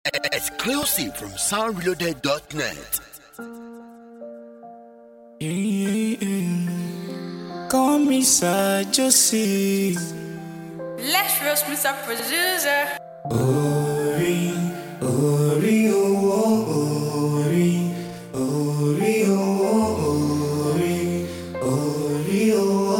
Exclusive from soundreloaded.net. Call me Sir Josie. Let's roast Mr. Producer. Ori, Ori, oh, oh, Ori, Ori, oh, oh, Ori, Ori, oh,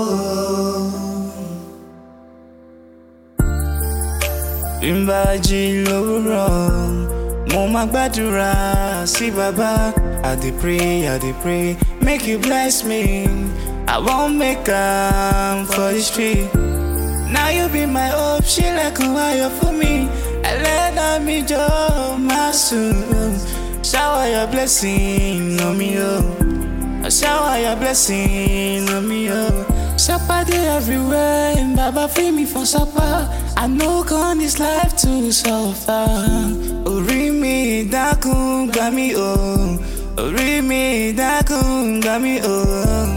oh. Ìbàjì lówùrọ̀, mo máa gbàdúrà sí bàbá. I dey pray, I dey pray, make you bless me. I wan make am for the street. Now you be my hope, ṣílẹ̀kùn ayọ̀ fún mi. Ẹlẹ́dàá mi jọ máa sùn. Shower your blessing on me, oh. Shower your blessing on me, oh. Supper dey everywhere, and Baba free me from supper. I no come this life to suffer. Orí mi dákun gbà mí, oh. Orí mi dákun gbà mí, oh.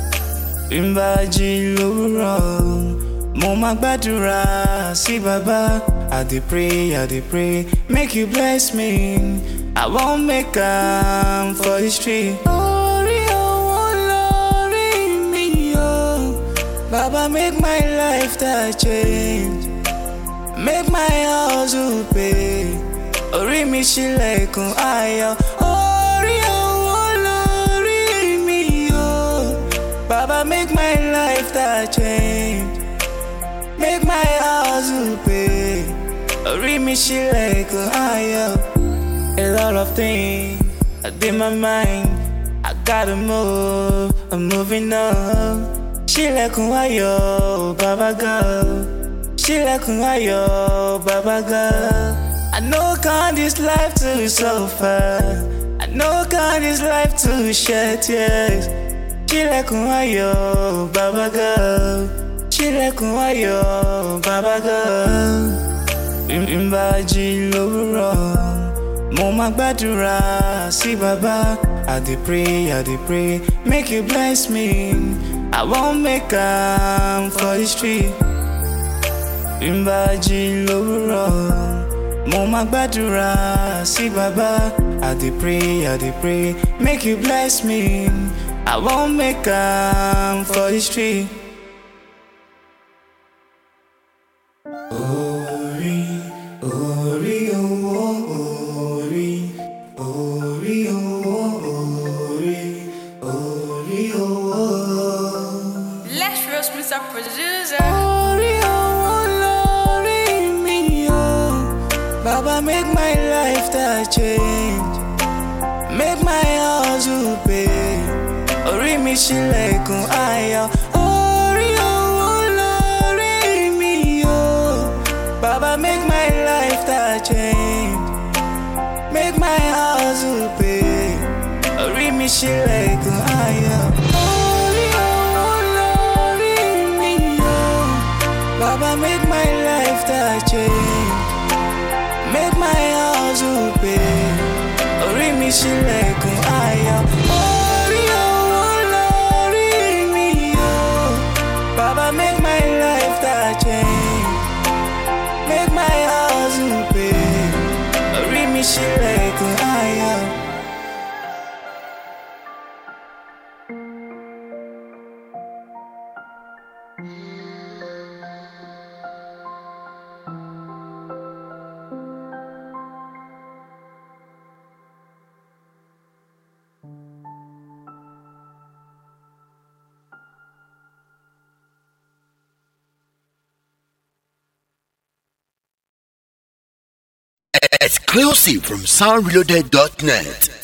Ìbàjì lówùrọ̀. Mo máa gbàdúrà sí bàbá. I dey pray, I dey pray, make you bless me. I wan make am for the street. Orí owó lórí mi o. Baba make my life that change. Make my hustle pay. Orí mi ṣílẹ̀kùn ayọ̀. Orí owó lórí mi o. Baba make my life that change. Make my hustle pay. Orí mi ṣílẹ̀kùn ayọ̀. A lot of things are in my mind. I gotta move, I'm moving on. Ṣílẹ̀kùn ayọ̀, bàbá God. Ṣílẹ̀kùn ayọ̀, bàbá God. I know come this life to suffer. I know come this life to shed tears. Ṣílẹ̀kùn ayọ̀, bàbá God. Ṣílẹ̀kùn ayọ̀, bàbá God. Ìbàjì lówùrọ̀. Mo máa gbàdúrà sí bàbá. I dey pray, I dey pray, make you bless me. I wan make am for the street. Ìbàjì lówùrọ̀. Mo máa gbàdúrà sí bàbá. I dey pray, I dey pray, make you bless me. I wan make am for the street. Ori, Ori, oh, oh, Ori, Ori, oh, oh, Ori, Ori, oh, oh. Let's roast Mr. Producer. Ori, oh, Lori, me, oh. Baba, make my life that change. Make my hustle pay. Ori mi ṣílẹ̀kùn ayọ̀. Ori, oh, Lori, me, oh. Baba, make my life that change. Make my hustle pay. Orí mi ṣílẹ̀kùn ayọ̀. Orí owó lórí mi o. Baba make my life that change. Make my hustle pay. Orí mi ṣílẹ̀kùn ayọ̀. Orí owó lórí mi o. Baba make my life that change. Make my hustle pay. Orí mi ṣílẹ̀kùn ayọ̀. Exclusive from soundreloaded.net.